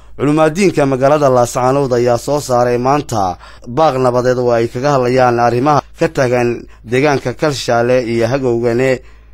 culimaadiinka magaalada laascaanood ayaa soo saaray maanta baaq nabadeed oo ay kaga hadlayaan arrimaha ka taagan deegaanka kalshaale iyo hagowgane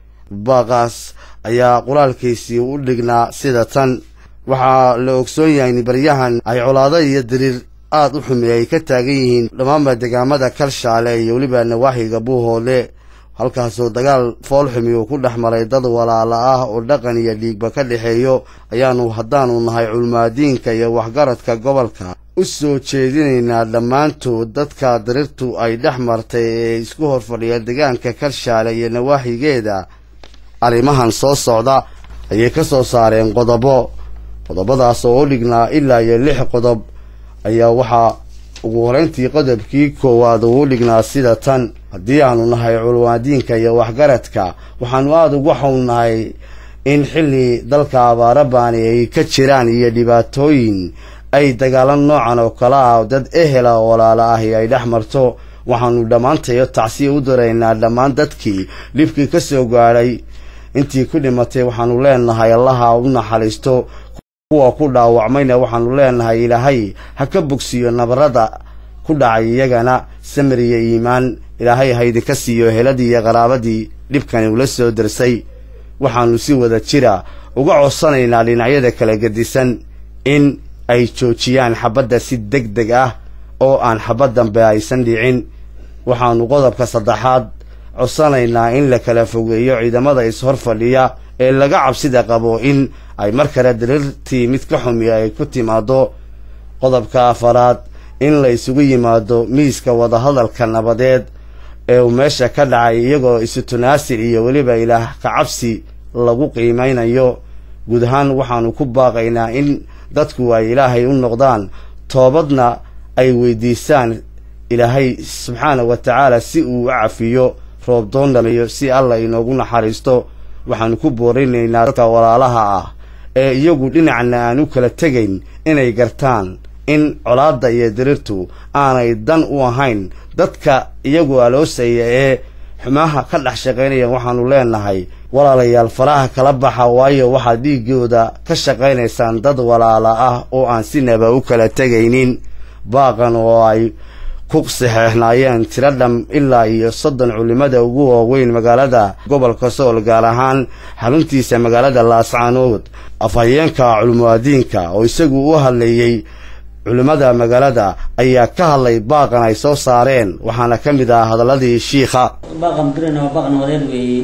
baaqaas ayaa qoraalkiisii u dhignaa sida tan waxaa la ogsoon yahay in baryahan ay colaado iyo diriir aada u xumi ay ka taagan yihiin dhammaanba deegaamada kalshaale iyo weliba nawaaxiga buuhoole halkaasoo dagaal foolxumi uu ku dhex maray dad walaala ah oo dhaqan iyo dhiigba ka dhexeeyo ayaanu haddaanu nahay culmaadiinka iyo waxgaradka gobolka u soo jeedinaynaa dhammaantood dadka dirirtu ay dhex martay ee isku hor fadhiya deegaanka kalshaale iyo nawaaxigeeda arrimahan soo socda ayay ka soo saareen qodobo qodobadaas oo u dhignaa ilaa iyo lix qodob ayaa waxaa ugu horeyntii qodobkii koowaad uu u dhignaa sida tan haddii aanu nahay culmaadiinka iyo waxgaradka waxaanu aada ugu xownahay in xilli dalka abaara baani ay ka jiraan iyo dhibaatooyin ay dagaalan noocan oo kale ah dad ehela oo walaala ahi ay dhex marto waxaanu dhammaantayo tacsiya u daraynaa dhammaan dadkii dhibkii ka soo gaadhay intii ku dhimatay waxaanu leenahay allaha u naxariisto kuwa ku dhaawacmayna waxaanu leenahay ilaahay ha ka bogsiiyo nabarada ku dhacay iyagana samir iyo iimaan ilaahay ha idinka siiyo heladii iyo qaraabadii dhibkani ula soo darsay waxaanu si wada jira uga codsanaynaa dhinacyada kala gedisan in ay joojiyaan xabadda si deg deg ah oo aan xabad dambe aysan dhicin waxaanu qodobka saddexaad codsanaynaa in la kala fogeeyo ciidamada is-hor fadhiya ee laga cabsida qabo in ay mar kale diriirtii mid ka xumi ay ku timaado qodobka afaraad in la isugu yimaado miiska wadahadalka nabadeed ee uu meesha ka dhacay iyagoo isu tunaasil iyo weliba ilaah ka cabsi lagu qiimeynayo guud ahaan waxaanu ku baaqaynaa in dadku ay ilaahay u noqdaan toobadna ay weydiisaan ilaahay subxaana wa tacaala si uu u cafiyo roob doondhamiyo si alla inoogu naxariisto waxaanu ku boorinaynaa dadka walaalaha ah ee iyagu dhinacna aan u kala tegayn inay gartaan in colaadda iyo diriirtu aanay dan u ahayn dadka iyagu aloosaya ee xumaha ka dhex shaqaynaya waxaanu leenahay walaalayaal faraha kala baxa waayo waxaad dhiigooda ka shaqaynaysaan dad walaala ah oo aan sinaba u kala tegaynin baaqan oo ay ku saxeexnaayeen tiro dham ilaa iyo soddon culimada ugu waaweyn magaalada gobolka sool gaar ahaan xaruntiisa magaalada laascaanood afhayeenka culmuadiinka oo isagu u hadlayey culimmada magaalada ayaa ka hadlay baaqan ay soo saareen waxaana ka mid ah hadaladii shiikha baaqan dirina waa baaq nabadeed weeye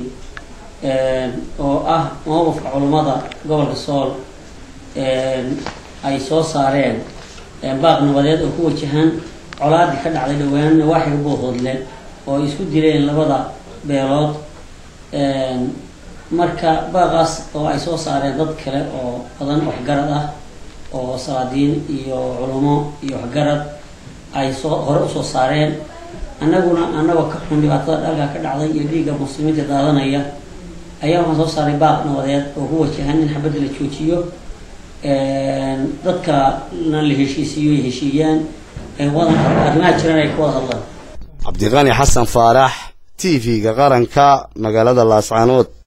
oo ah mowqifka culummada gobolka sool ay soo saareen baaq nabadeed oo ku wajahan colaadii ka dhacday dhowaan nawaaxiga buuhoodle oo ay isku dileen labada beelood marka baaqaas oo ay soo saareen dad kale oo badan waxgarad ah oo salaadiin iyo culummo iyo waxgarad ay soo hore usoo saareen annaguna annagoo ka xun dhibaatada dhalka ka dhacday iyo dhiigga muslimiinta daadanaya ayaa waxaan soo saaray baaq nabadeed oo ku wajahan in xabadda la joojiyo dadka na la heshiisiiyo ay heshiiyaan arrimaha jiran ay ka wada hadlaan cabdiqani xasan faarax t v-ga qaranka magaalada laascaanood